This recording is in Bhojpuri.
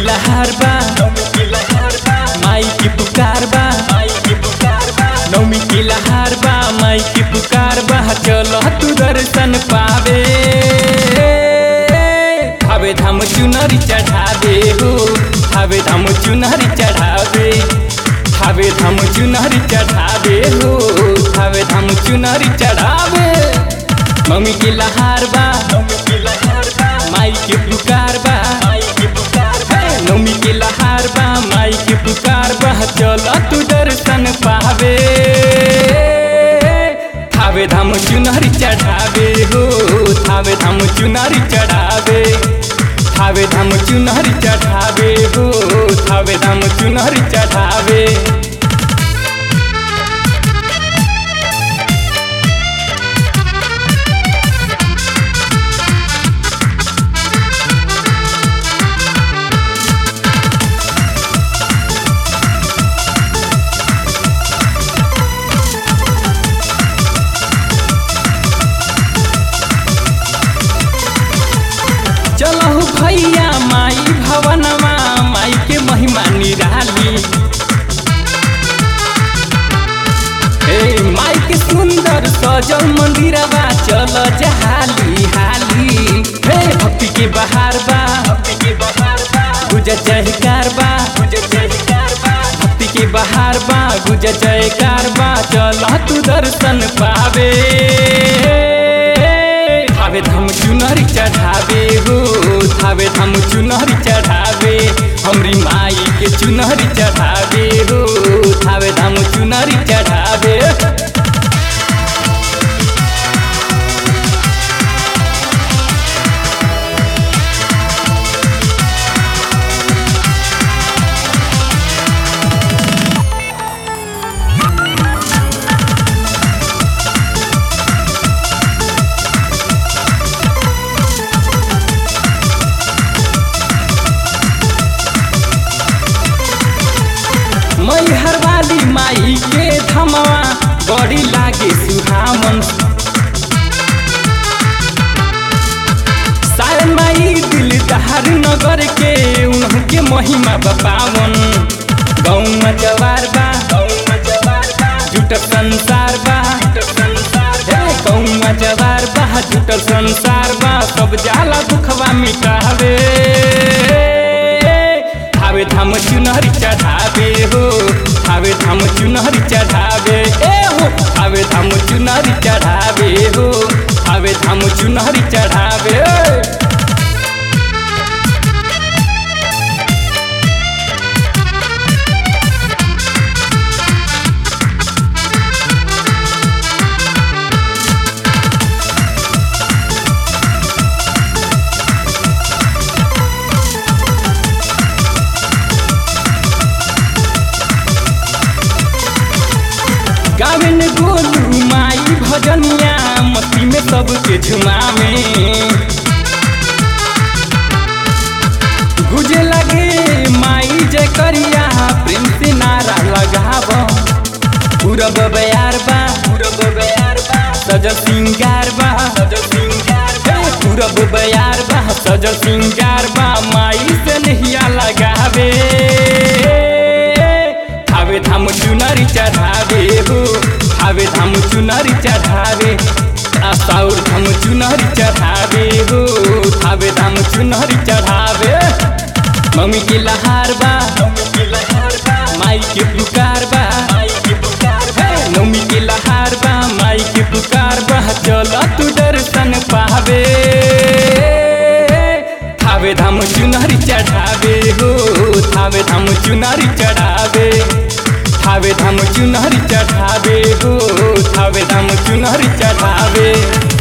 लहार बा माई की पुकार बा नौमी की लहार बा माई की पुकार बा चलो तू दर्शन पावे हवे धाम चुनरी चढ़ावे हो हवे धाम चुनरी चढ़ावे हवे धाम चुनरी चढ़ावे हो हवे धाम चुनरी चढ़ावे मम्मी की लहार बा माई की पुकार बा हे, नौमी की लहार बा माई की पुकार बा चलो तू दर्शन पावे थावे धाम चुनरी चढ़ावे हो थावे धाम चुनरी चढ़ावे थावे धाम चुनरी चढ़ावे हो थावे धाम चुनरी चढ़ावे चलहु भैया माई भवनमा माई के महिमा निराली हे माई के सुंदर सजल मंदिरवा चल जहाली हाली हे भक्ति के बहार बा गुजर जयकार बा भक्ति के बहार बा गुजर जयकार बा चल तू दर्शन पावे थावे धाम चुनरी चढ़ावे हो थावे धाम चुनरी चढ़ावे हमरी माई के चुनरी चढ़ावे हो थावे धाम चुनरी चढ़ावे मैहर वाली माई के धमवा बड़ी लागे सुहामन सारे माई दिल दहार नगर के उनके महिमा बपावन गौमा जवार बा जुट संसार बा हे गौमा जवार बा जुट संसार बा सब जाला दुखवा मिटावे हावे धाम चुनरी चढ़ावे हो हावे धाम चुनरी चढ़ावे ए हो हावे धाम चुनरी चढ़ावे हो हावे धाम चुनरी चढ़ावे गावे ने गोलू माई भजनिया मस्ती में सबके झुमावे गुजे लगे माई जय करिया प्रेम से नारा लगाव पूरब बयार बा पूरब बयार बा सजल सिंगार बा सजल सिंगार बा पूरब बयार बा सजल सिंगार बा माई से नहिया लगावे हावे धाम चुनरी चढ़ावे हो हावे धाम चुनरी चढ़ावे आसाउर धाम चुनरी चढ़ावे हो हावे धाम चुनरी चढ़ावे मम्मी की लहार बा माई के पुकार बा हे, नौमी की लहार बा माई के पुकार बा चल तू दर्शन पावे थावे धाम चुनरी चढ़ावे हो थावे धाम चुनरी चढ़ावे थावे धाम चुनरी चढ़ावे हो थावे धाम चुनरी चढ़ावे